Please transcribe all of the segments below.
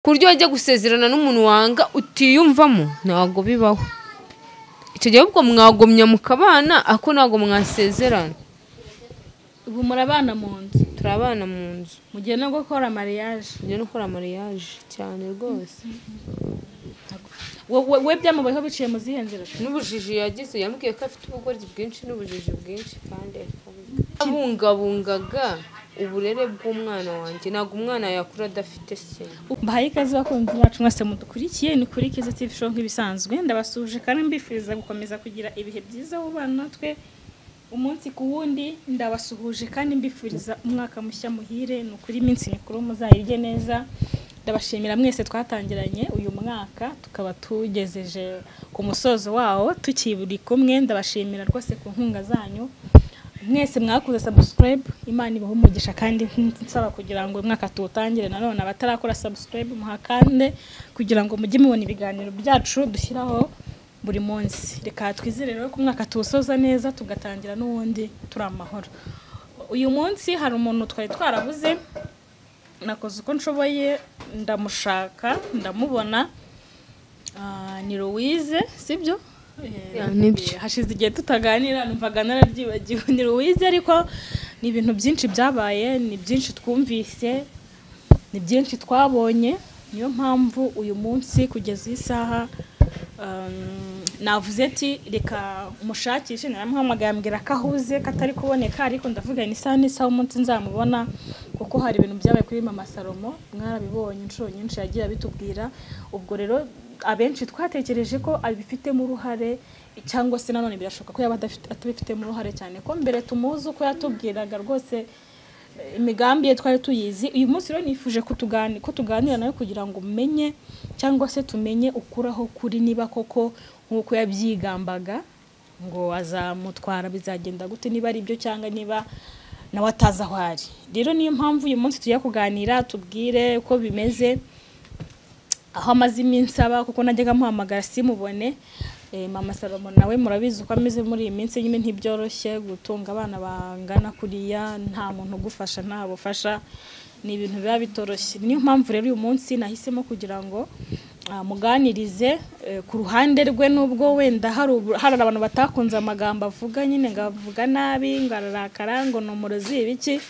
ku buryo wajya gusezerana n'umuntu wanga utiyumvamo ntabwo bibaho icyo gihe ahubwo mwagomya mukabana ako ntabwo mwasezerana ubu murabana mu nzu turabana mu nzu mugiye no gukora mariyaje tujya no gukora mariyaje cyane rwose We- we- we byamubayeho biciye mu zihe nzira n'ubujiji yagize yambwiye ko afite ubugoryi bwinshi n'ubujiji bwinshi kandi abungabungaga uburere bw'umwana wanjye ntabwo umwana yakura adafite se mbahaye ikaze bakunzi bacu mwese mudukurikiye ni kuri kiza tv show nk'ibisazwe ndabasuje kandi mbifuriza gukomeza kugira ibihe byiza mu bana natwe umunsi ku wundi ndabasuhuje kandi mbifuriza umwaka mushya muhire ni ukuri iminsi mikuru muzayirye neza ndabashimira mwese twatangiranye uyu mwaka tukaba tugejeje ku musozo wawo tukiburi kumwe ndabashimira rwose ku nkunga zanyu mwese mwakoze subscribe imana ibaha umugisha kandi nsaba kugira ngo uyu mwaka tuwutangire nanone abatarakora subscribe muhakande kugira ngo mujye mubona ibiganiro byacu dushyiraho buri munsi reka twizere rero ko umwaka tuwusoza neza tugatangira n'uwundi turi amahoro uyu munsi hari umuntu twari twarabuze nakoze uko nshoboye ndamushaka ndamubona Ah, ni Louise sibyo Eh, Yeah, nibyo. hashize igihe tutaganira numvaga narabyibagiwe ni Louise ariko ni ibintu byinshi byabaye ni byinshi twumvise ni byinshi twabonye niyo mpamvu uyu munsi kugeza iyi saha um, navuze ati reka mushakishe naramuhamagaye ambwira ko ahuze ko atari kuboneka ariko ndavuga ni isaha n'isaha umunsi nzamubona kuko hari ibintu byabaye kuri mama salomo mwarabibonye inshuro nyinshi yagiye abitubwira ubwo rero abenshi twatekereje ko abifitemo uruhare cyangwa se nanone birashoboka ko yaba adafite- atabifitemo uruhare cyane ko mbere tumuzi uko yatubwiraga rwose imigambi ye twari tuyizi uyu munsi rero nifuje ko tugani- ko tuganira nawe kugira ngo umenye cyangwa se tumenye ukuraho kuri niba koko nk'uko yabyigambaga ngo azamutwara bizagenda gute niba ari byo cyangwa niba nawe atazi aho ari rero niyo mpamvu uyu munsi tujya kuganira tubwire uko bimeze aho amaze iminsi aba kuko najyaga amuhamagara simubone Eh, mama salomo nawe murabizi uko ameze muri iyi minsi nyine ntibyoroshye gutunga abana bangana kuriya nta muntu ugufasha nta bufasha ni ibintu biba bitoroshye niyo mpamvu rero uyu munsi nahisemo kugira ngo ah, muganirize eh, ku ruhande rwe nubwo wenda hari ubu- hari abantu batakunze amagambo avuga nyine ngo avuga nabi ngo ararakara ngo ni umurozi ibiki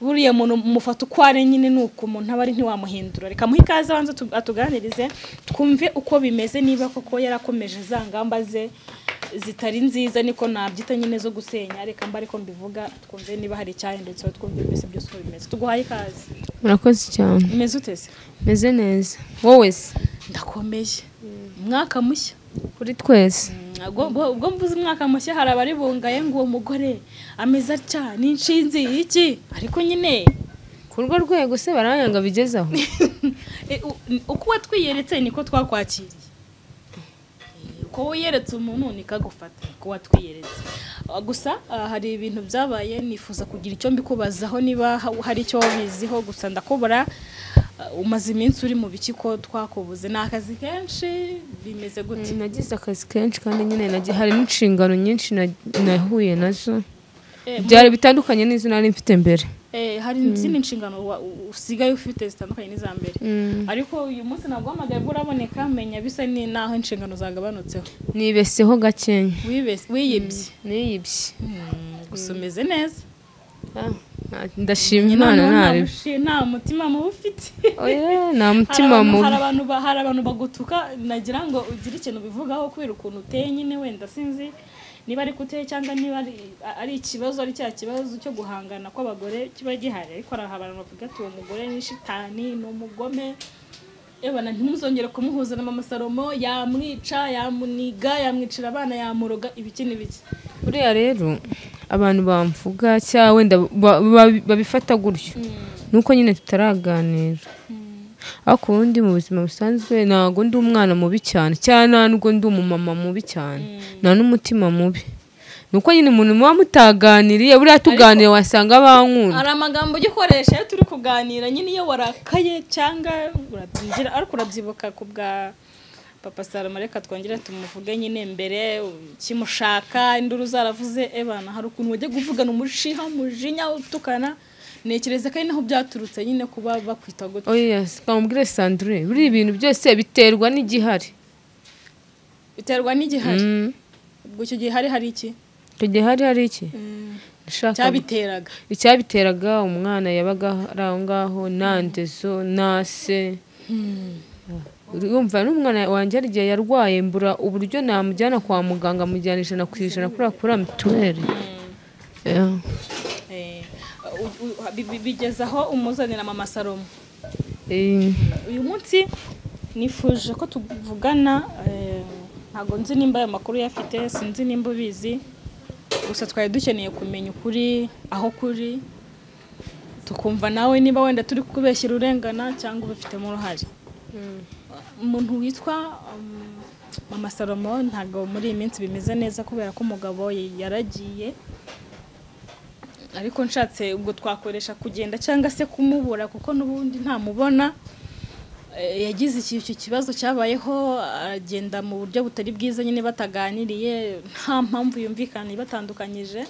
buriya muntu mufata uko ari nyine ni uko umuntu aba ari ntiwamuhindura reka muhe ikaze abanza tu- atuganirize twumve uko bimeze niba koko yarakomeje za ngamba ze zitari nziza niko nabyita nyine zo gusenya reka mba ariko mbivuga twumve niba hari icyahindutseho twumve mbese byose uko bimeze tuguhaye ikaze murakoze cyane umeze uteze meze neza wowe se ndakomeye umwaka mushya kuri twese ubwo ubwo mvuze umwaka mushya hari abari bungaye ngo uwo mugore ameze atya n'inshinzi iki ariko nyine ku rwo rwego se barayanga bigeze aho E, u- uko watwiyeretse niko twakwakiriye E, uko wiyeretse umuntu niko agufata uko watwiyeretse Ah, gusa ah, hari ibintu byabaye nifuza kugira icyo mbikubazaho niba ha- hari icyo wabiziho gusa ndakubura ah, umaze iminsi uri mu biki ko twakubuze ni akazi kenshi bimeze gute nagize akazi kenshi kandi nyine nagi- hari n'inshingano nyinshi na- nahuye nazo Eh, mu- byari bitandukanye n'izo nari mfite mbere eh, hari izindi nshingano wa- u- usigaye ufite zitandukanye n'iza mbere ariko uyu munsi ntabwo uhamagaye bwo uraboneka menya bisa ni naho inshingano zagabanutseho nibeseho gakenya Wibes- wiyibye niyibye gusa umeze neza Ah, ndashima Nyina imana nta ntari mushi- nta mutima mubi ufite oya nta Hari mutima abantu- hari mubi abantu ba- hari abantu bagutuka nagira ngo ugire ikintu ubivugaho kubera ukuntu uteye nyine wenda sinzi niba ari kuteye cyangwa niba ari- ari ikibazo ari cya kibazo cyo guhangana kw'abagore kiba gihari ariko hari abantu bavuga ati uwo mugore ni shitani ni umugome ebana ntimuzongere kumuhuza na mama salomo yamwica yamuniga yamwicira abana yamuroga ibiki n'ibiki buriya rero abantu bamvuga cyangwa wenda ba- ba- babifata gutyo nuko nyine tutaraganira ariko ubundi mu buzima busanzwe ntabwo ndi umwana mubi cyane cyane nta nubwo ndi umumama mubi cyane nta n'umutima mubi nuko nyine umuntu muba mutaganiriye buriya tuganire wasanga bankunda hari amagambo ujya ukoresha iyo turi kuganira nyine iyo warakaye cyangwa urabyigira ariko urabyibuka ku bwa papa salomo reka twongere tumuvuge nyine mbere kimushaka induru zaravuze ebana hari ukuntu wajya kuvugana umushiha umujinya utukana ntekereza ko ari naho byaturutse nyine kuba bakwita gutya oya kamubwire sandure buriya ibintu byose biterwa n'igihari biterwa n'igihari ubwo icyo gihe hari hari iki icyo gihe hari hari iki Ndashaka- cyabiteraga icyabiteraga umwana yabaga ari aho ngaho nta ndezo nta se urumva n'umwana wanjye hari igihe yarwaye mbura uburyo namujyana kwa muganga mujyana ijana ku ijana kubera kubura mituweli Yeah. Eh, u- u- bi- bi- bigeza aho umuzanira mama salomo Eh, uyu munsi nifuje ko tuvugana eh, ntabwo nzi nimba ayo makuru yafite sinzi nimba ubizi gusa twari dukeneye kumenya ukuri aho kuri tukumva nawe niba wenda turi kubeshyira urengana cyangwa ubifitemo uruhare umuntu witwa um, mama salomo ntabwo muri iyi minsi bimeze neza kubera ko umugabo ye- yaragiye ariko nshatse ubwo twakoresha kugenda cyangwa se kumubura kuko n'ubundi ntamubona Eh, yagize iki- icyo kibazo cyabayeho agenda mu buryo butari bwiza nyine bataganiriye nta mpamvu yumvikanye batandukanyije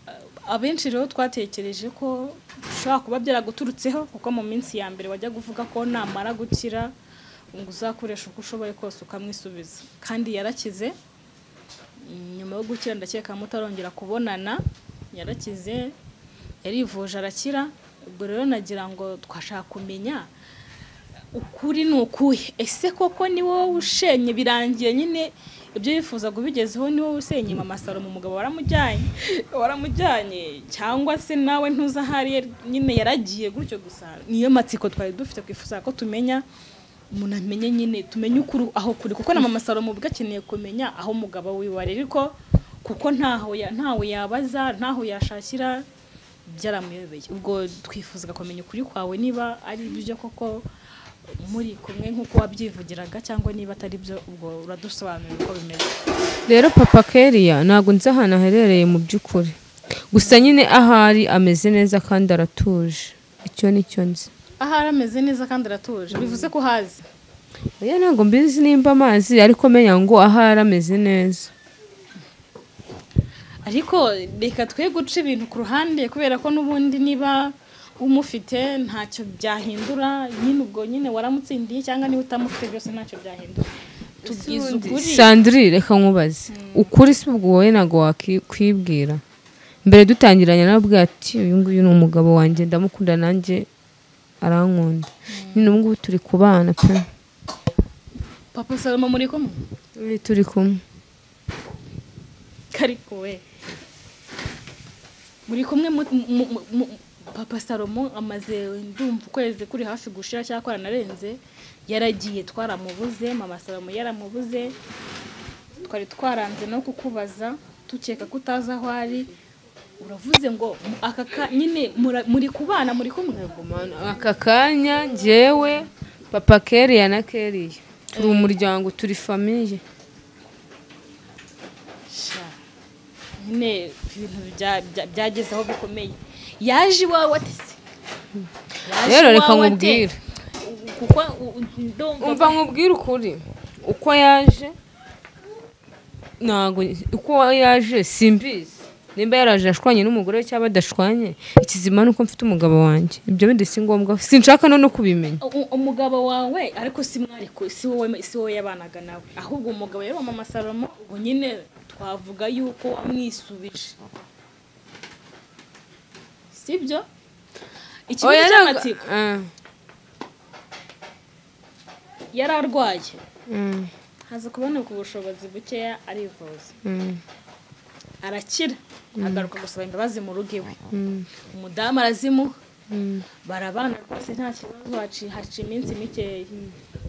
Eh, abenshi rero twatekereje ko bishobora kuba byaraguturutseho kuko mu minsi ya mbere wajya kuvuga ko namara gukira ngo uzakoresha uko ushoboye kose ukamwisubiza kandi yarakize Mm, nyuma yo gukira ndakeka mutarongera kubonana yarakize yarivuje arakira ubwo rero nagira ngo twashaka kumenya ukuri ni ukuhe ese koko ni wowe ushenye birangiye nyine ibyo yifuza kubigezeho ni wowe usenye mama salomo umugabo waramujyanye waramujyanye cyangwa se nawe ntuza ahari yari- nyine yaragiye gutyo gusa niyo matsiko twari dufite twifuza ko tumenya umuntu amenye nyine tumenye ukuri aho kuri kuko na mama salomo ubwo akeneye kumenya aho umugabo wiwe ari ariko kuko ntaho ya- ntawe yabaza ntaho yashakira byaramuyobeye ubwo twifuzaga kumenya ukuri kwawe niba ari byo koko muri kumwe nk'uko wabyivugiraga cyangwa niba atari byo ubwo uradusobanurira uko bimeze rero papa keriya ntabwo nzi ahantu aherereye mu by'ukuri gusa nyine ahari ameze neza kandi aratuje icyo ni cyo nzi ahari ameze neza kandi aratuje bivuze ko hazi oya ntabwo mbizi nimba amazi ariko menya ngo ahari ameze neza ariko reka twe guca ibintu ku ruhande kubera ko n'ubundi niba umufite ntacyo byahindura nyine ubwo nyine waramutsindiye cyangwa niba utamufite byose ntacyo byahindura tubwize ukuri sandiri reka nkubaze ukuri si ubwo wowe ntabwo wakwibwira mbere dutangiranye narabwira ati uyu nguyu ni umugabo wanjye ndamukunda nanjye arankunda nyine ubu ngubu turi kubana pe papa salomo muri kumwe Eh, turi kumwe ariko we muri kumwe mu- mu- mu- mu- papa salomo amaze ndumva ukwezi kuri hafi gushira cyangwa kwaranarenze yaragiye twaramubuze mama salomo yaramubuze twari twaranze no kukubaza tukeka ko utazi aho ari uravuze ngo aka ka- nyine mura- muri kubana muri kumwe aka kanya njyewe papa keriya na keriya turi umuryango turi famiye Sha. nyine ibintu bya- bya- byageze aho bikomeye yaje iwawe atese Yaje Rero reka iwawe ate? nkubwire. kuko u- u- ndumva umva nkubwire ukuri uko yaje ntabwo uko yaje simbizi nimba yaraje ashwanye n'umugore we cyangwa adashwanye ikizima ni uko mfite umugabo wanjye ibyo bindi si ngombwa sinshaka no no kubimenya U- umugabo wawe ariko si mwariko si wowe si wowe yabanaga nawe ahubwo umugabo yari mama salomo ubu nyine twavuga yuko wamwisubije sibyo ikibazo Oya, ntabwo- cy'amatsiko Ah, yari arwaye mm, haza kuboneka ubushobozi bukeya arivuza mm, arakira agaruka gusaba imbabazi mu rugo iwe mm, umudamu arazimuha mm. barabana rwose nta kibazo haci- haca iminsi mikeya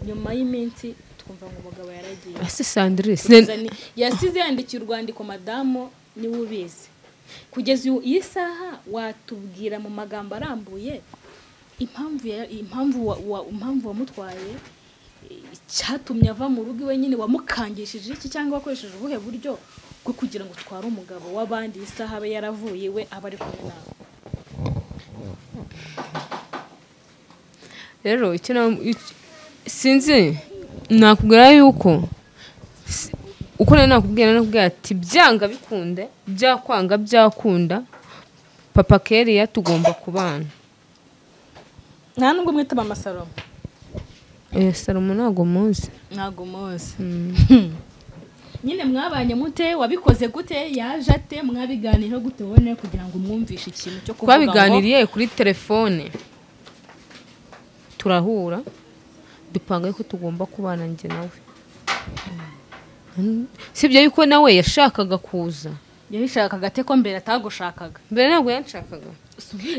nyuma y'iminsi twumva ngo umugabo yaragiye ese sandire Kugeza sine- ni- yasize yandikiye urwandiko madamu niwe ubizi kugeza uyu- iyi saha watubwira mu magambo arambuye impamvu ya- impamvu wa- wa- impamvu wamutwaye eh, icyatumye ava mu rugo iwe nyine wamukangishije iki cyangwa wakoresheje ubuhe buryo bwo kugira ngo utware umugabo w'abandi iyi saha abe yaravuye iwe aba ari kumwe nawe rero icyo na- ic- sinzi nakubwira yuko si- uko nari nakubwira nakubwira ati byanga bikunde byakwanga byakunda papa keriya tugomba kubana nta nubwo mwita mama salomo Eh, salomo ntabwo muzi ntabwo muzi nyine mwabanye mute wabikoze gute yaje ate mwabiganiraho gute ubone kugira ngo umwumvishe ikintu cyo kuvuga ngo twabiganiriye kuri telefone turahura dupanga yuko tugomba kubana njye nawe sibyo yuko nawe yashakaga kuza yabishakaga ate ko mbere atagushakaga mbere ntabwo yanshakaga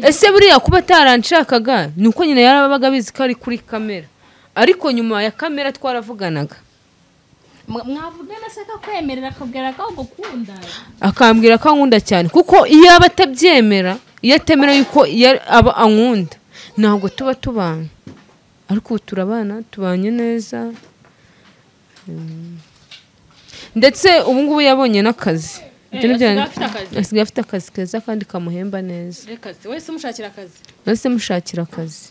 ese buriya kuba ataranshakaga ni uko nyine yarabaga abizi ko ari kuri kamera ariko nyuma ya kamera twaravuganaga Mwa- mwavugana se akakwemerera akabwira ko agukunda akambwira ko ankunda cyane kuko iyo aba atabyemera iyo atemera yuko yari- aba ankunda ntabwo tuba tubana ariko ubu turabana tubanye neza Mm. ndetse ubu ngubu yabonye n'akazi Eh, Ibyo ni bya- asigaye afite akazi? asigaye afite akazi keza kandi kamuhemba neza reka se wese umushakira akazi nose mushakira akazi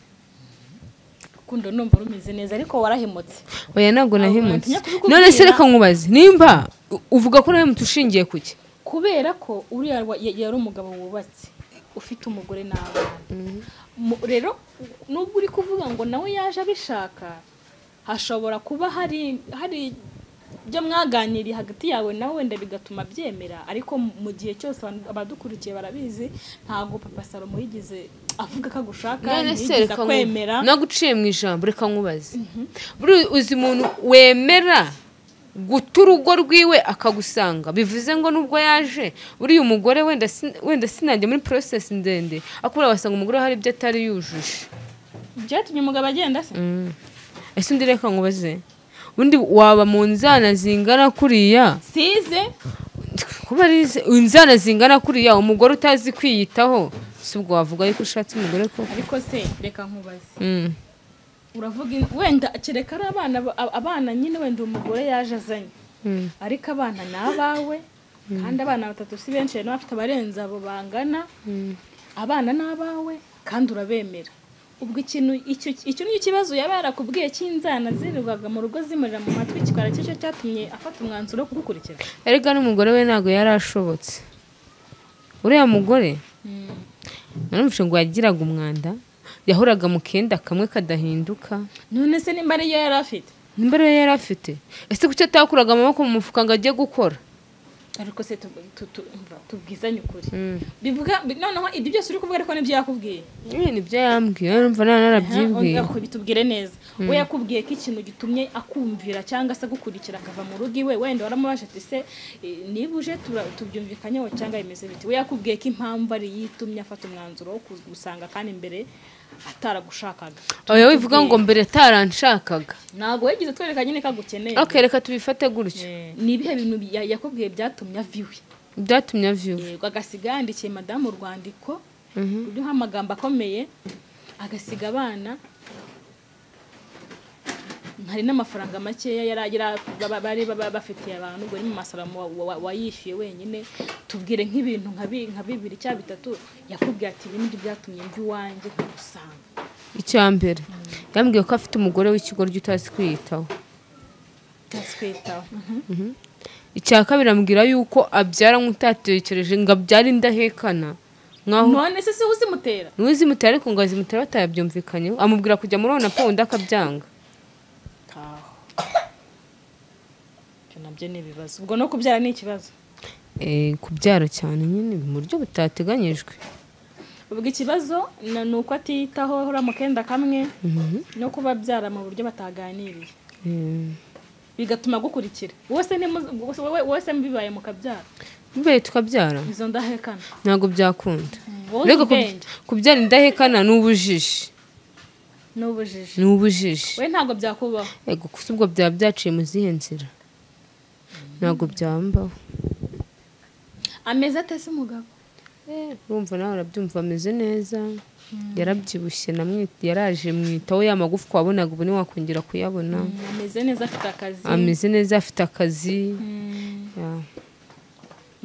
rukundo numva rumeze neza ariko warahemutse oya ntabwo nahemutse bantu nyakubikubwira- none se reka nkubaze nimba u- uvuga ko nahemutse ushingiye ku ki kubera ko uriya wa- ya- yari umugabo wubatse ufite umugore n'abana Mu- rero nubwo uri kuvuga ngo nawe yaje abishaka hashobora kuba hari hari ibyo mwaganiriye hagati yawe nawe wenda bigatuma abyemera ariko mu- mu gihe cyose abantu- abadukurikiye barabizi ntabwo papa salomo yigeze avuga ko agushaka none se ntiyigeze reka nku- akwemera naguciye mu ijambo reka nkubaze buriya uzi umuntu wemera guta urugo rwiwe akagusanga bivuze ngo nubwo yaje buriya umugore wenda sin- wenda sinajya muri porosesi ndende akubura wasanga umugore hari ibyo atari yujuje byatumye umugabo agenda se Mm. ese undi reka nkubaze undi waba mu nzana zingana kuriya size kuba ari izi- inzana zingana kuriya umugore utazi kwiyitaho si ubwo wavuga yuko ushatse umugore ko ariko se reka nkubaze Mm. uravuga in- wenda kereka ari abana ba- ab- abana nyine wenda umugore yaje azanye Mm. ariko abana ni abawe kandi abana batatu si benshi hari n'abafite abarenze abo bangana abana ni abawe kandi urabemera ubwo ikintu icyo icyo ni ikibazo yaba yarakubwiye cy'inzana zirirwaga mu rugo zimurira mu matwi kikaba ari cyo cyatumye afata umwanzuro wo kugukurikiza erega n'umugore we ntabwo yari ashobotse uriya mugore naramutse ngo yagiraga umwanda yahoraga mu kenda kamwe kadahinduka none se nimba ariyo yari afite n'imbaraga yari afite ese kuki atakuraga amaboko mu mufuka ngo ajye gukora ariko se tu- tu- tu- umva, tubwizanye ukuri bivuga bi- noneho ibyo byose uri kuvuga ariko nibyo yakubwiye ibi ni ibyo yambwiye numva nta narabyibwiye Aha, bitubwire neza we yakubwiye ko ikintu gitumye akumvira cyangwa se agukurikira akava mu rugo iwe wenda waramubasha ati se eh, niba uje tura- tubyumvikanyeho cyangwa bimeze biti we yakubwiye ko impamvu ari yitumye afata umwanzuro wo kugusanga kandi mbere ataragushakaga oya wivuga ngo mbere ataranshakaga ntabwo yagize twereka nyine ko agukeneye ok reka tubifate gutyo Eh, ni ibihe bintu ya- yakubwiye byatumye ava iwe byatumye avyuba yego agasiga yandikiye madamu urwandiko ruriho amagambo akomeye agasiga abana hari n'amafaranga makeya yari agira- ba- ba- bari ba- bafitiye abantu ubwo ni mu masaramo wa- wa- wayishyuye wenyine tubwire nk'ibintu nka bi- nka bibiri cyangwa bitatu yakubwiye ati ibindi byatumye mva iwanjye nkagusanga icya mbere yambwiye ko afite umugore w'ikigoryi utazi kwiyitaho twitaho icya kabiri ambwira yuko abyara nk'utatekereje ngo abyare indahekana nkaho none se siho uzimutera n'uzimutera ariko ngo azimutera batayabyumvikanyeho amubwira kujya muri ona powundi akabyanga taho ibyo nabyo ni ibibazo ubwo no kubyara ni ikibazo Eh, kubyara cyane nyine mu buryo butateganyijwe ubwo ikibazo na- ni uko atiyitaho ahora mu kenda kamwe no kuba byara mu buryo bataganiriye Eh, bigatuma agukurikira wose nimuze- wose- wowe- wose mubibaye mukabyara bibaye tukabyara izo ndahekana ntabwo byakunda wowe Ariko uzi kub- ubwenge. kubyara indahekana ni ubujiji n'ubujiji ni ubujiji we ntabwo byakubaho ego gusa ubwo byaba byaciye mu zihe nzira ntabwo byambaho ameze ate se umugabo urumva nawe arabyumva ameze neza yarabyibushye namwita yaraje mwitaho ya magufwa wabonaga ubu ntiwakongera kuyabona ameze neza afite akazi ameze neza afite akazi Mm, ya.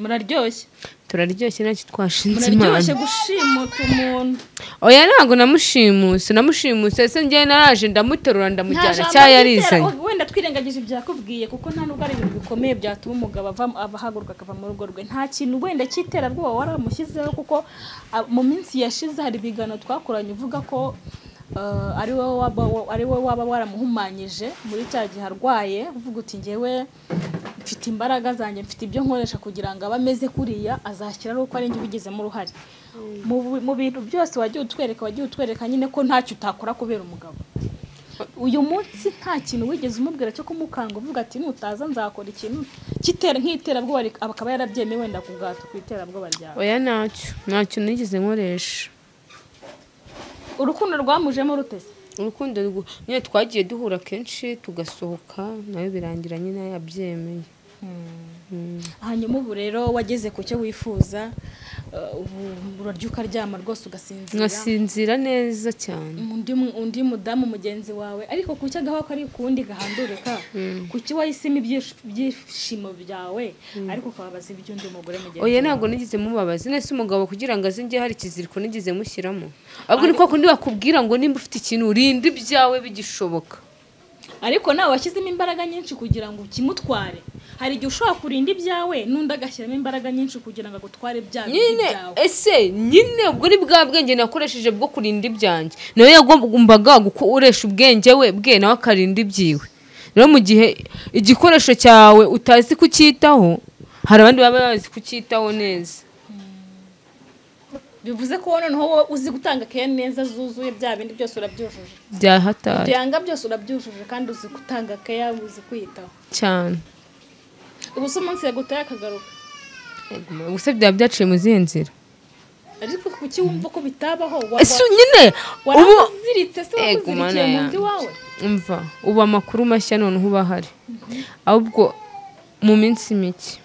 muraryoshye turaryoshye ntacyo twashinze muraryoshye imana gushimuta umuntu oya ntabwo namushimuse namushimuse ese njyewe naraje ndamuterura nta ndamujyana jambo cya ry'itera- yarizanye wenda twirengagije ibyakubwiye kuko nta nubwo ari ibintu bikomeye byatuma umugabo ava- ava ahaguruka akava mu rugo rwe nta kintu wenda cy'iterabwoba waramushyizeho kuko ah, mu minsi yashize hari ibiganiro twakoranye uvuga ko ah, ari wowe waba wa- ari wowe waba waramuhumanyije muri cya gihe arwaye uvuga uti ngewe mfite imbaraga zanjye mfite ibyo nkoresha kugira ngo abe ameze kuriya azashyira ari uko ari njye ubigizemo uruhare Mu bi- mu bintu byose wagiye utwereka wagiye utwereka nyine ko ntacyo utakora kubera umugabo uyu munsi nta kintu wigeze umubwira cyo kumukanga uvuga ati nutaza nzakora ikintu kitera nk'iterabwoba rik- aba akaba yarabyemeye wenda ku bwato ku iterabwoba ryawe oya ntacyo ntacyo nigeze nkoresha urukundo rwamujemo rutese urukundo rwo- nyine twagiye duhura kenshi tugasohoka nayo birangira nyine yabyemeye hanyuma ubu rero wageze ku cyo wifuza eh, ubu urarya ukaryama rwose ugasinzira ngasinzira neza cyane undi, mu- undi mudamu mugenzi wawe ariko ku cyo agaho ko ari ukundi gahandurika ku cyo wahisemo ibyish- ibyishimo byawe ariko ukababaza iby'undi mugore mugenzi oya wawe. ntabwo nigeze mubabaza nese umugabo kugira ngo aze njye hari ikiziriko nigeze mushyiramo ahubwo ni kwa kundi bakubwira ngo nimba ufite ikintu urinde ibyawe bigishoboka ariko nawe washyizemo imbaraga nyinshi kugira ngo ukimutware hari igihe ushobora kurinda ibyawe n'undi agashyiramo imbaraga nyinshi kugira ngo agutware bya bindi nyine byawe ese nyine ubwo ni bwa bwenge nakoresheje bwo kurinda ibyanjye nawe yagombaga gukoresha ubwenge we bwe nawe akarinda ibyiwe rero mu gihe igikoresho cyawe utazi kucyitaho hari abandi baba bazi kucyitaho neza bivuze ko wowe noneho wowe uzi gutanga keya neza zuzuye bya bindi byose urabyujuje byahatari byanga byose urabyujuje kandi uzi gutanga keya uzi kwiyitaho cyane ubu se umunsi yaguteye akagaruka gusa byaba byaciye mu zihe nzira ariko kuki wumva ko bitabaho ese nyine ubu waramuziritse se Ego, wakuzirikiye mana mu nzu yanjye. iwawe umva ubu amakuru mashya noneho uba ahari ahubwo mu minsi mike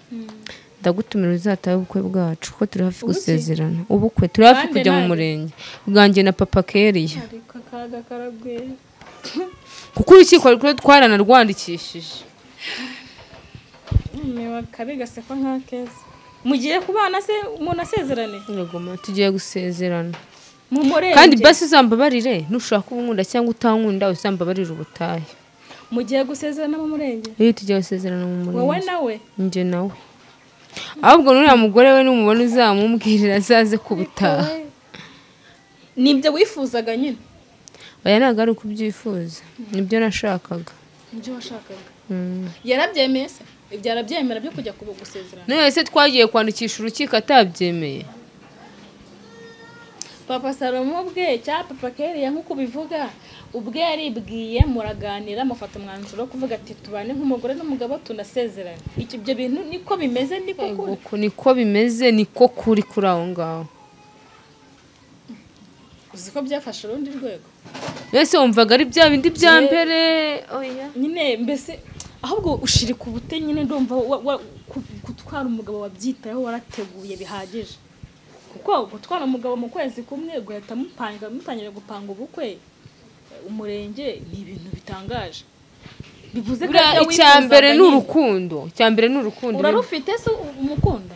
ndagutumira uzatahe ubukwe bwacu kuko turi hafi gusezerana ubukwe turi hafi Nanjye, kujya mu nanjye. murenge bwanjye na papa keriya ariko akaga karagwira kuko urukiko rukuru twaranarwandikishije niba kabi gaseka nk'akeza mugiye kubana se umuntu asezerane Yego, ma, tugiye gusezerana mu murenge kandi basi uzambabarire nushaka unkunda cyangwa utankunda uzambabarire ubutahe mugiye gusezerana mu murenge iyo tugiye gusezerana mu wowe murenge nawe njye nawe ahubwo n'uriya mugore we n'umubona uzamumbwirira azaze kubutaha nibyo wifuzaga nyine oya ntabwo ari uko ubyifuza nibyo nashakaga nibyo washakaga Mm. yarabyemeye se ibyo arabyemera byo kujya kubu gusezerana none se twagiye kwandikisha urukiko atabyemeye papa salomo ubwe cyangwa papa keriya nk'uko ubivuga ubwe yaribwiye muraganira mufata umwanzuro wo kuvuga ati tubane nk'umugore n'umugabo tunasezerane Iki- ibyo bintu niko bimeze niko Yego, kuri uko niko bimeze niko kuri kuri aho ngaho uzi ko byafashe urundi rwego mbese wumvaga ari bya bindi bya Ye- mbere oya nyine mbese ahubwo ushiri ku bute nyine ndumva wa- wa- ku- gutwara umugabo wabyitayeho warateguye bihagije kuko gutwara umugabo mu kwezi kumwe guhita mupanga mutangira gupanga ubukwe umurenge ni ibintu bitangaje bivuze ko buriya ibyo icya wifuzaga mbere ni nyine. urukundo icya mbere ni urukundo urarufite se umukunda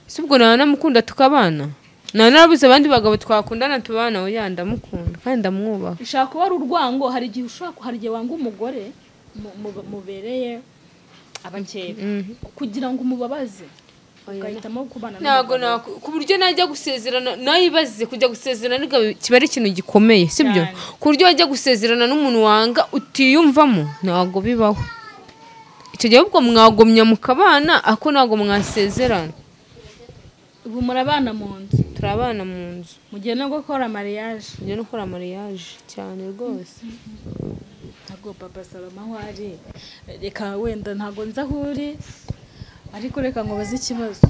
si ubwo nawe namukunda tukabana nawe narabuze abandi bagabo twakundana tubana oya ndamukunda kandi ndamwubaha ushaka kuba ari urwango hari igihe ushobora hari igihe wanga umugore mu- mu- mubereye abakeba kugira ngo umubabaze ugahitamo kubana ntabwo n'umugabo. naku- ku buryo najya gusezerana nayibaze kujya gusezerana ariko kiba ari ikintu gikomeye sibyo Cyane. ku buryo wajya gusezerana n'umuntu wanga utiyumvamo ntabwo bibaho icyo gihe ahubwo mwagomya mukabana ako ntabwo mwasezerana ubu murabana mu nzu turi abana mu nzu mugiye no gukora mariage tujya no gukora mariage cyane rwose ntabwo papa saloma aho ari reka wenda ntabwo nzi aho uri ariko reka nkubaze ikibazo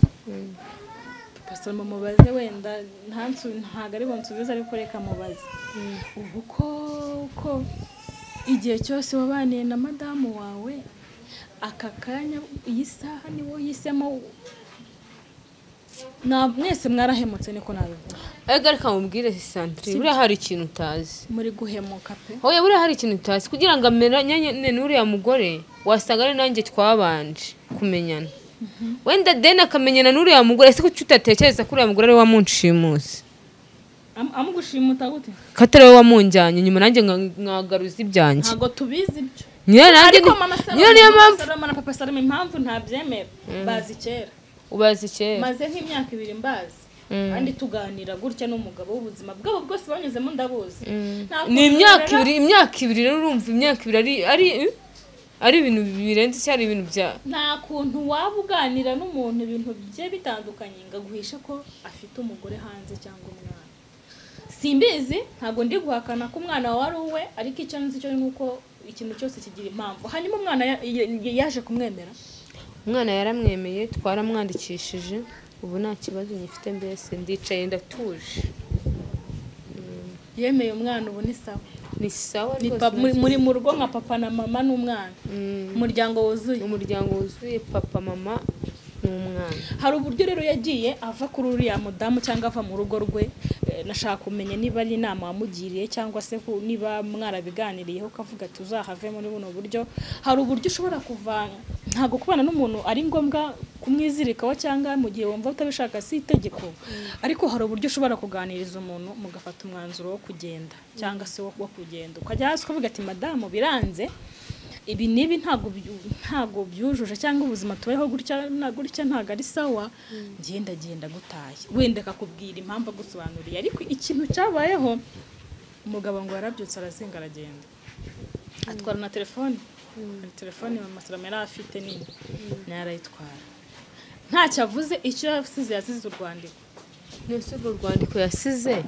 papa saloma mubaze wenda ntansu ntabwo ari bunsubize ariko reka mubaze ubu ko ko igihe cyose wabaniye na madamu wawe aka kanya iyi saha niwo yisemo Nta- mwese mwarahemutse niko nabivuga ariko reka mubwire santire buriya hari ikintu utazi muri guhemuka pe oya buriya hari ikintu utazi kugira ngo amenyane n'uriya mugore wasanga ari nanjye twabanje kumenyana wenda deni akamenyana n'uriya mugore ese kuki utatekereza ko uriya mugore ariwe wamunshimusi Am- amugushimuta gute ko atari we wamunjyanye nyuma nanjye nka- nkagaruza ibyanjye ntabwo tubizi ibyo nyine nanjye ariko ni- mama nyine niyo mpamvu saloma na papa saloma impamvu ntabyemera bazi kera ubazi kera maze nk'imyaka ibiri mbazi kandi tuganira gutya n'umugabo w'ubuzima bwabo bwose banyuzemo ndabuzi Nta ni kuntu imyaka rero- ibiri imyaka ibiri rero urumva imyaka ibiri ari ari ari ibintu birenze cyari ibintu bya nta kuntu waba uganira n'umuntu ibintu bigiye bitandukanye ngo aguhishe ko afite umugore hanze cyangwa umwana simbizi ntabwo ndi guhakana ko umwana wawe ari uwe ariko icyo nzi cyo ni uko ikintu cyose kigira impamvu hanyuma umwana ya- ya- yaje kumwemera umwana yaramwemeye twaramwandikishije ubu nta kibazo ngifite mbese ndicaye ndatuje yemeye umwana ubu ni sawa ni sawa Ni rwose pa- muri- muri mu rugo nka papa na mama n'umwana Mm. umuryango wuzuye umuryango wuzuye papa mama n'umwana hari uburyo rero yagiye ava kuri uriya mudamu cyangwa ava mu rugo rwe Eh, nashaka kumenya niba ari inama wamugiriye cyangwa se ku- niba mwarabiganiriyeho ukavuga ati uzahave muri buno buryo hari uburyo ushobora kuvana ntabwo kubana n'umuntu ari ngombwa kumwizirikaho cyangwa mu gihe wumva utabishaka si itegeko ariko hari uburyo ushobora kuganiriza umuntu mugafata umwanzuro wo kugenda cyangwa se wo wo kugenda ukajya hasi ukavuga ati madamu biranze ibi n'ibi ntabwo byu- ntabwo byujuje cyangwa ubuzima tubayeho gutya na gutya ntabwo ari sawa ngiye ndagenda gutaye wenda akakubwira impamvu agusobanuriye ariko ikintu cyabayeho umugabo ngo yarabyutse arazinga aragenda atwara na telefone hari telefone mama salama yari afite nini nayo arayitwara ntacyo avuze icyo yasize yasize urwandiko nese urwo rwandiko yasize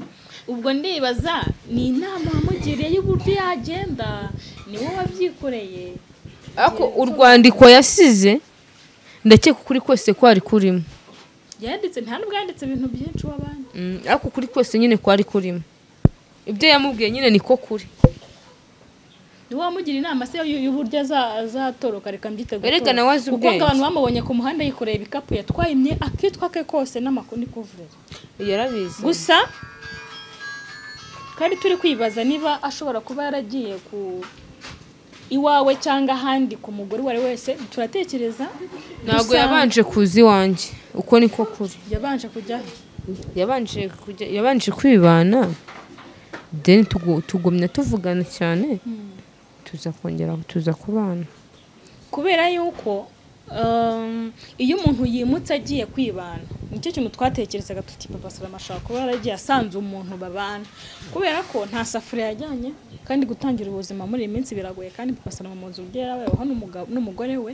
ubwo ndibaza ni inama wamugiriye y'uburyo yagenda ni wowe wabyikoreye ariko urwandiko yasize ndakeka ukuri kose kwari kurimo yanditse nta nubwo yanditse ibintu byinshi w'abandi Mm, ariko ukuri kose nyine kwari kurimo ibyo yamubwiye nyine niko kuri niwe wamugira inama se y'u- y'uburyo aza- azatoroka reka mbyiteguye Erega nawe azi kuko ubwenge. abantu bamubonye ku muhanda yikoreye ibikapu yatwaye imye akitwa ke kose n'amakuru ni kuvuga yarabizi gusa twari turi kwibaza niba ashobora kuba yaragiye ku iwawe cyangwa ahandi ku mugore uwo ari we wese turatekereza ntabwo gusa yabanje kuza iwanjye uko niko kuri yabanje kujyaho yabanje kujya yabanje kwibana deni tugumya tuvugana cyane tuza kongera tuza kubana kubera yuko um, iyo umuntu yimutse agiye kwibana nicyo kintu twatekerezaga tuti papa salama ashobora kuba yaragiye asanze umuntu babana kubera ko nta safuriya yajyanye kandi gutangira ubuzima muri iyi minsi biragoye kandi papa salama mu nzu ubwe yarabayeho n'umugabo- n'umugore we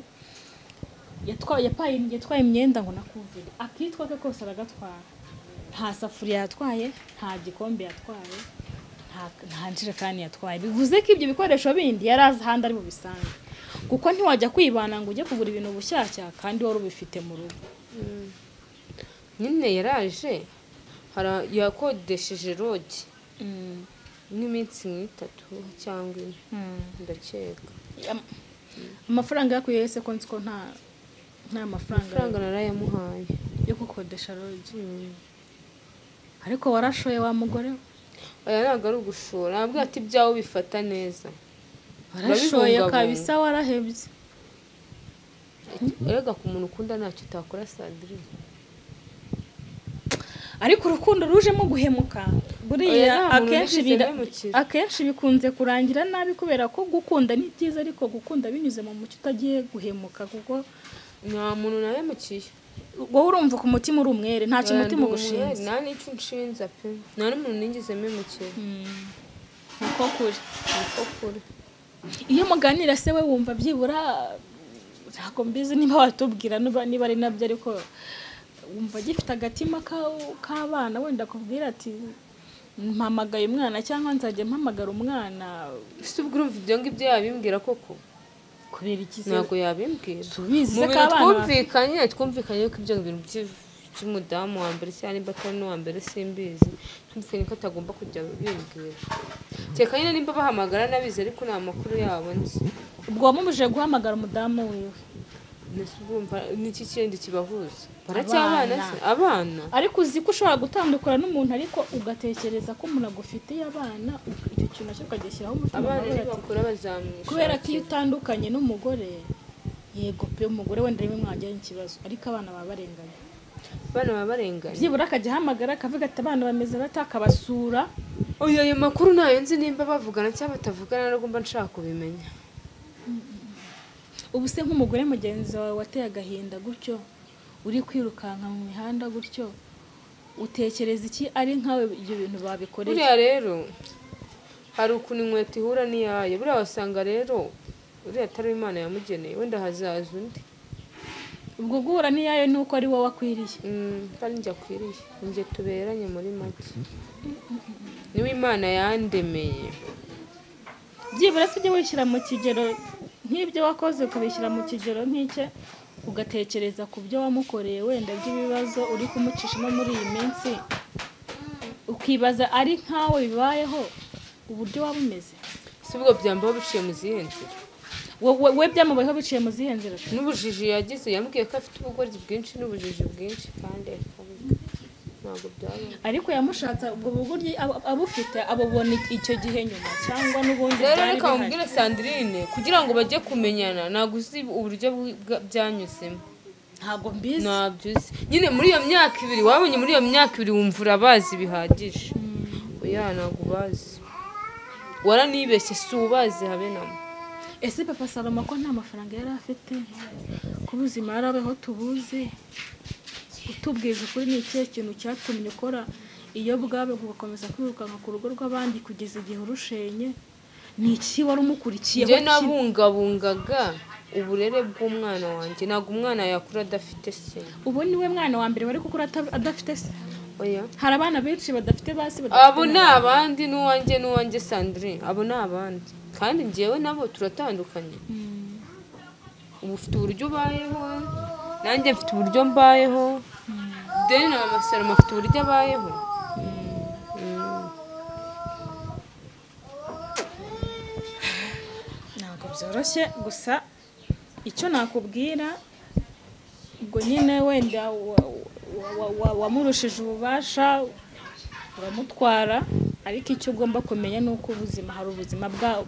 yatwaye yapaye- yatwaye imyenda ngo nakumvire akitwa ke kose aragatwara nta safuriya yatwaye nta gikombe yatwaye nta- nta njerekani yatwaye bivuze ko ibyo bikoresho bindi yari azi ahandi ari bubisange kuko ntiwajya kwibana ngo ujye kugura ibintu bushyashya kandi wari ubifite mu rugo nyine yaraje hara- yakodesheje rogi nk'iminsi nk'itatu cyangwa ine ndakeka Am- amafaranga yakuye yese ko nzi ko nta nta amafaranga mafaranga narayamuhaye yo gukodesha rogi ariko warashoye wa mugore we. aya ntabwo ari ugushora nabwo ati ibyawe bifata neza warashoye Urabibungabunga. kabisa warahebye erega ku muntu ukunda ntacyo utakora sandrine ariko urukundo rujemo guhemuka Oya, buriya nta muntu akenshi wigeze bira- ahemukira. akenshi bikunze kurangira nabi kubera ko gukunda ni byiza ariko gukunda binyuze mu mucyo utagiye guhemuka kuko nta muntu nahemukiye wowe urumva ku mutima uri umwere nta kintu umutima Ndi umwere, ugushinze nta n'icyo unshinza pe nta n'umuntu nigeze mpemukira Mm. niko kuri niko kuri iyo muganira se we wumva byibura ntabwo mbizi niba watubwira niba niba ari nabyo ariko wumva agifite agatima ka- k'abana wenda akubwira ati mpamagaye umwana cyangwa nzajya mpamagara umwana ese ubwo urumva ibyo ngibyo yabimbwira koko kubera iki se ntabwo yabimbwira mu tubizi se bintu k'abana twumvikanye twumvikanye ko ibyo bintu by'i- by'umudamu wa mbere cyangwa nimba atari n'uwa mbere simbizi twumvikanye ko atagomba kujya bimbwira kereka nyine nimba bahamagara nabizi ariko nta makuru yabo nzi ubwo wamubujije guhamagara umudamu wiwe Mbese urumva ni iki kindi kibahuza baracyabana se abana ariko uzi ko ushobora gutandukana n'umuntu ariko ugatekereza ko umuntu agufitiye abana icyo kintu nacyo ukagishyiraho umutima abana ukavuga ati, ntibakura bazamwisha kubera ko iyo utandukanye n'umugore yego pe umugore wenda rimwe mwagirana ikibazo ariko abana baba barenganye abana baba barenganye byibura akajya ahamagara akavuga ati abana bameze bate akabasura uyu ayo makuru ntayo nzi nimba bavugana cyangwa batavugana ntabwo mba nshaka kubimenya ubu se nk'umugore mugenzi wawe wateye agahinda gutyo uri kwirukanka mu mihanda gutyo utekereza iki ari nkawe ibyo bintu babikoreye buriya rero hari ukuntu inkweto ihura n'iyayo buriya wasanga rero uriya atari we imana yamugeneye wenda hazaza undi ubwo guhura n'iyayo ni uko ari wowe akwiriye Mm, kandi njye akwiriye njye tuberanye muri make niwe imana yandemeye byibura se ujye wishyira mu kigero nk'ibyo wakoze ukabishyira mu kigero nk'icye ugatekereza ku byo wamukoreye wenda by'ibibazo uri kumucishamo muri iyi minsi ukibaza ari nkawe bibayeho uburyo waba umeze si ubwo byambaho biciye mu zihe nzira We- we- we byamubayeho biciye mu zihe nzira n'ubujiji yagize yambwiye ko afite ubugoryi bwinshi n'ubujiji bwinshi kandi akabuga ntabwo byaba ariko yamushatse ubwo buguryi abo- abufite abubona iki- icyo gihe nyuma cyangwa n'ubundi rero byari reka bihari. mubwire sandrine kugira ngo bajye kumenyana ntabwo uzi uburyo bwi- bwa- byanyuzemo ntabwo mbizi ntabyo uzi nyine muri iyo myaka ibiri wabonye muri iyo myaka ibiri wumva urabazi bihagije oya ntabwo ubazi waranibeshye si ubazi habe namo ese papa salomo ko nta mafaranga yari afite ko ubuzima yari abeho tubuzi utubwiriza ukuri ni ikihe kintu cyatumye ukora iyo bwawe ugakomeza kwirukanka ku rugo rw'abandi kugeza igihe urushenye ni iki wari umukurikiyeho njye ki- nabungabungaga uburere bw'umwana wanjye ntabwo umwana yakura adafite se ubu ni we mwana wa mbere wari gukura ata- adafite se oya hari abana benshi badafite basi abo badafite ni abandi n'uwanjye n'uwanjye sandrine abo ni abandi kandi njyewe nabo turatandukanye uba ufite uburyo ubayeho nanjye mfite uburyo mbayeho deni na mama salomo afite uburyo abayeho Mm. ntabwo byoroshye gusa icyo nakubwira ubwo nyine wenda wa- wa- wa- wamurushije ububasha uramutwara ariko icyo ugomba kumenya ni uko ubuzima hari ubuzima bwa-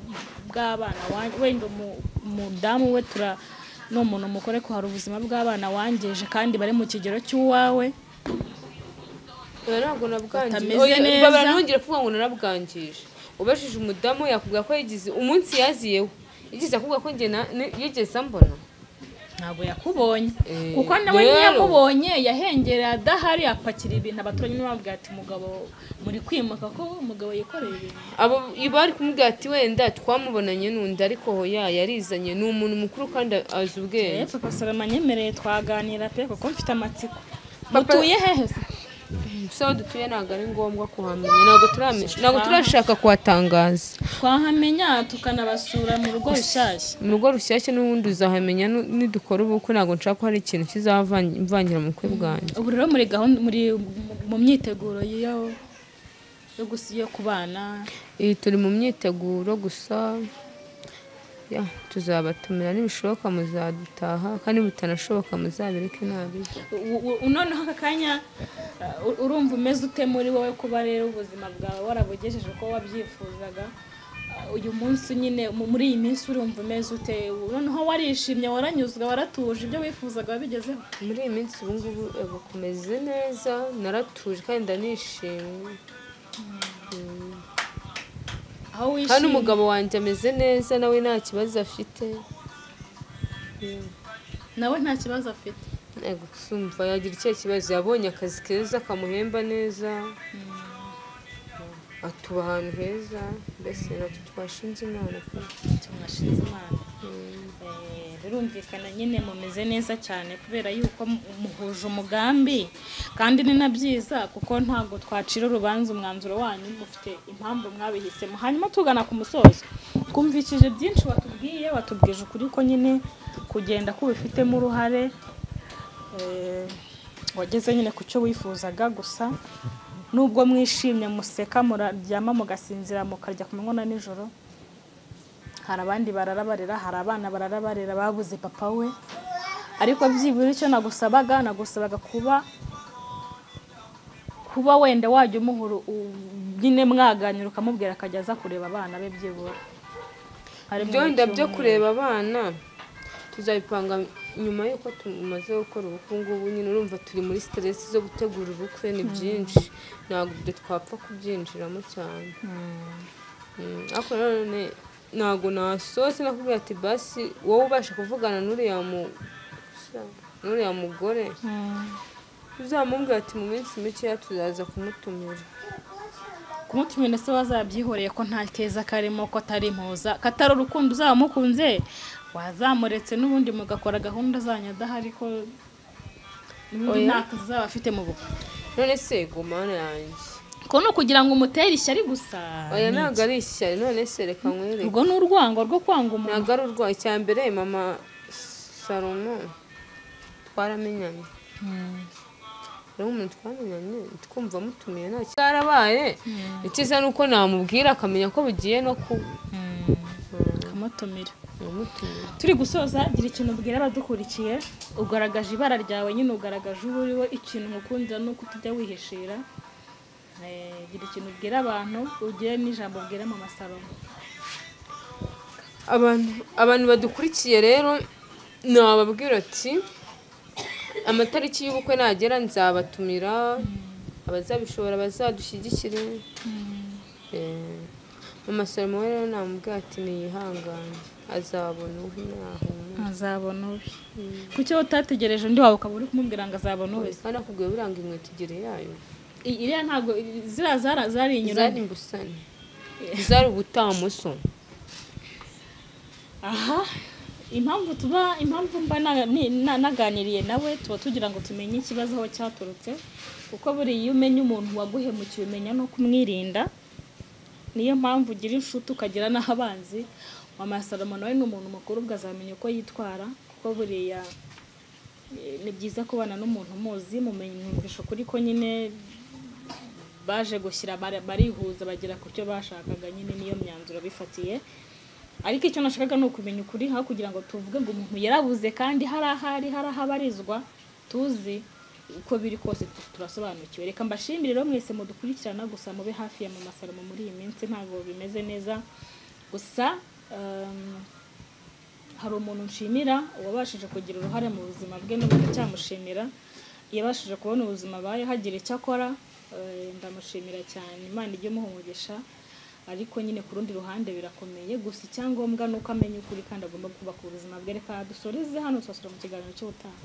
bw'abana wa- wenda umu- umudamu we tura ni umuntu mukore ko hari ubuzima bw'abana wangeje kandi bari mu kigero cy'uwawe oya ntabwo nabwangije Batameze oya neza. babara ntongere kuvuga ngo narabwangije ubajije umudamu yakubwira ko yagize umunsi yaziyeho yigeze akubwira ko njye na- ni- yigeze ambona ntabwo yakubonye Eh, kuko nawe rero. ntiyamubonye yahengereye adahari apakira ibintu abaturanyi n'ababwira ati mugabo muri kwimuka ko umugabo yikoreye ibintu abo bari kumubwira ati wenda twamubonanye n'undi ariko hoya yarizanye ni umuntu mukuru kandi azi Eh, ubwenge papa salama nyemereye twaganira pe kuko mfite amatsiko Papa- mutuye hehe se gusa aho dutuye ntabwo ari ngombwa kuhamenya ntabwo turamenye ntabwo turashaka kuhatangaza twahamenya tukanabasura mu rugo rushyashya mu rugo rushyashya n'ubundi uzahamenya nu- nidukora ubukwe ntabwo nshaka ko hari ikintu kizavangira mu bukwe bwanjye ubu rero muri gahunda muri mu- mu myiteguro yo yo gusi- yo kubana iyi turi mu myiteguro gusa ya tuzabatumira nibishoboka muzadutaha kandi bitanashoboka muzabireke nabi U- u- u- noneho aka kanya uh, u- urumva umeze ute muri wowe kuba rero ubuzima bwawe warabugejeje uko wabyifuzaga Uh, uyu munsi nyine mu- muri iyi minsi urumva umeze ute noneho warishimye waranyuzwe waratuje ibyo wifuzaga wabigezeho muri iyi minsi ubu ngubu ego kumeze neza naratuje kandi ndanishimye aho kandi wishimye umugabo wanjye ameze neza nawe nta kibazo afite nawe nta kibazo afite ego sumva yagira ikihe kibazo yabonye akazi keza kamuhemba neza atuba ahantu heza mbese natwe twashinze imana pe. tumwashinze imana Eh, birumvikana nyine mumeze neza cyane kubera yuko mu- muhuje umugambi kandi ni na byiza kuko ntabwo twacira urubanza umwanzuro wanyu mufite impamvu mwabihisemo hanyuma tugana ku musozo twumvishije byinshi watubwiye watubwije ukuri ko nyine kugenda kubifitemo uruhare Eh, wageze nyine ku cyo wifuzaga gusa nubwo mwishimye museka muraryama mugasinzira mukarya ku manywa na nijoro hari abandi barara barera hari abana barara barera babuze papa we ariko byibura icyo nagusabaga nagusabaga kuba kuba wenda wajya umuhura u- nyine mwaganira ukamubwira akajya aza kureba abana be byibura Hari mu ibyo wenda byo cyumweru. kureba abana tuzabipanga nyuma y'uko tumaze gukora ubukwe ngubu nyine urumva turi muri siteresi zo gutegura ubukwe ni byinshi ntabwo ibyo twapfa kubyinjiramo cyane Mm, ariko nanone ntabwo nasohotse nakubwira ati basi wowe ubasha kuvugana n'uriya mu- n'uriya mugore uzamubwira ati mu minsi mikeya tuzaza kumutumira kumutumira se wazabyihoreye ko nta keza karimo ko atari impuza katari urukundo uzaba mukunze wazamuretse n'ubundi mugakora gahunda zanyu adahari ko n'ubundi Oya. nta kazi uzaba afite mu bukwe none se gomana yanjye ko ni ukugira ngo umutere ishyari gusa oya ntabwo ari ishyari none se reka nkwereke urwo ni urwango rwo kwanga umuntu ntabwo ari urwaye icya mbere mama salomo twaramenyanye rero umuntu twamenyanye twumva mutumiye nta cyarabaye icyiza ni uko namubwira akamenya ko bigiye no kuba ukamutumira namutumira turi gusoza gira ikintu ubwira abadukurikiye ugaragaje ibara ryawe nyine ugaragaje uwo uriwe ikintu nkukundira ni uko utujya wihishira Eh, gira ikintu ubwira abantu ugire n'ijambo ubwira mu masaro abantu abantu badukurikiye rero nababwira ati amatariki y'ubukwe nagera nzabatumira abazabishobora bazadushyigikire Eh, mama salomo we rero namubwira ati niyihangane azabona uwo ntahumura azabona ubi kuki wowe utategereje undi wawe ukaba uri kumubwira ngo azabona uwe kandi akubwiye biranga imweta igere yayo I- iriya ntabwo ziriya zara zari zari inyuranye imbusane zari ubutamuso aha impamvu tuba impamvu mba na- ni- na- naganiriye nawe tuba tugira ngo tumenye ikibazo aho cyaturutse kuko buriya iyo umenya umuntu waguhemukiye umenya no kumwirinda niyo mpamvu ugira inshuti ukagira n'abanzi mama salomo nawe ni umuntu mukuru ubwo azamenya uko yitwara kuko buriya eh, ni byiza kubana n'umuntu umuzi mumenya mwumvisha ukuri ko nyine baje gushyira bara- barihuza bagera ku cyo bashakaga nyine niyo myanzuro bifatiye ariko icyo nashakaga ni ukumenya ukuri aho kugira ngo tuvuge ngo umuntu yarabuze kandi hari ahari hari aho abarizwa tuzi uko biri kose tu- turasobanukiwe reka mbashimire rero mwese mudukurikirana gusa mube hafi ya mama salomo muri iyi minsi ntabwo bimeze neza gusa ehm, hari umuntu nshimira uwabashije kugira uruhare mu buzima bwe n'ubu ndacyamushimira yabashije kubona ubuzima abayeho hagira icyo akora eh, ndamushimira cyane imana ijye imuha umugisha ariko nyine ku rundi ruhande birakomeye gusa icyangombwa ni uko amenya ukuri kandi agomba kubaka ubuzima bwe reka dusoreze hano tubasura mu kiganiro cy'ubutaha